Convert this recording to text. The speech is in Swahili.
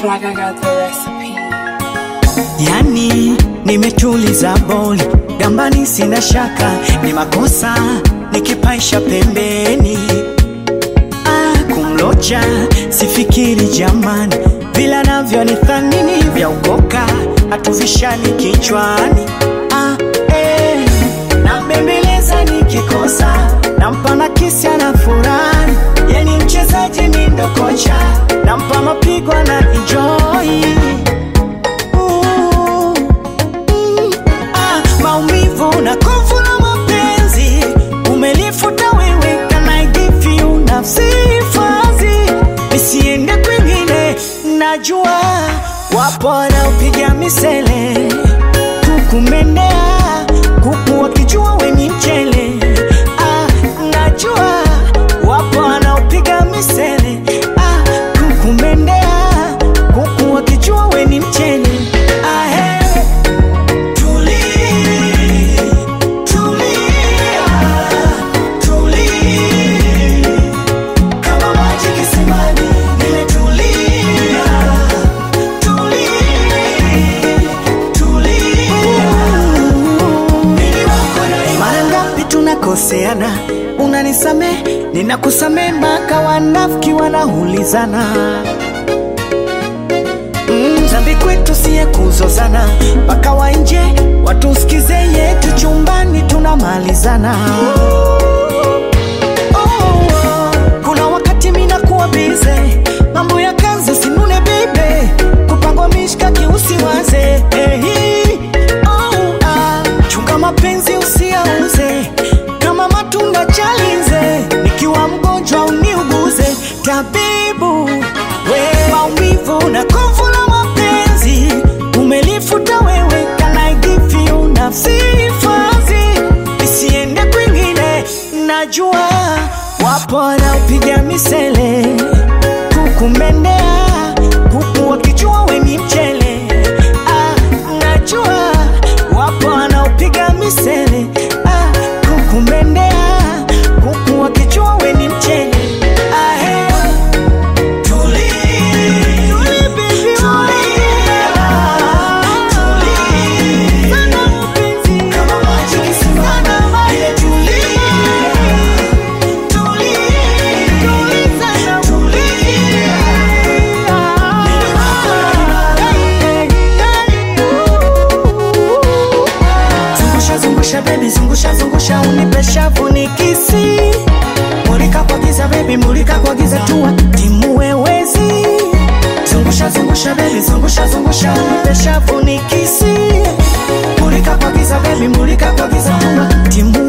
It's like I got the recipe. Yani nimetuliza boli gambani, sina shaka ni makosa nikipaisha pembeni. Ah, kumlocha sifikiri jamani, vila navyo ni thanini vya ukoka hatuvishani kichwani. Ah, eh, nambembeleza nikikosa nampa na kisi ana furahi, yeni mchezaji mi ndo kocha nampa mapigo na enjoy Ooh, mm, ah, maumivu na kovu la mapenzi umelifuta wewe, can I give you nafsi fazi nisiende kwingine, najua wapo wanaopiga misele kukumendea kuku wakijua we ni mchele ah, najua wapo wanaopiga misele ah, kukumendea kuku wakijua we ni mchele ah, hey. Tuli, tulia, tuli. Kama maji kisimani, nimetulia. Tuli, tulia. Mwili wako na mara ngapi tunakoseana, unanisamee, ninakusamee, mpaka wanafiki wanaulizana Mm, dhambi kwetu siye kuzozana, mpaka wa nje watusikize yetu, chumbani tunamalizana. Oh, oh, kuna wakati mina kuwa bize, mambo ya kazi sinune bibe, kupangwa mishkaki usiwaze hey, oh, ah, chunga mapenzi usiauze, kama matunda chalize, nikiwa mgonjwa uniuguze, tabibu we maumivu na kovu la mapenzi umelifuta wewe, can I give you nafsi fazi isiende kwingine, najua wapo wanaopiga misele kukumendea kuku wakijua we ni mchele ah, najua wapo wanaopiga misele ah, kukumendea kuku wakijua we ni mchele ah, hey. Zungusha zungusha baby zungusha zungusha unipe shavu nikisi Mulika kwa giza baby mulika kwa giza tua timu wewezi Zungusha zungusha baby zungusha zungusha unipe shavu nikisi Mulika kwa giza baby mulika kwa giza tua timu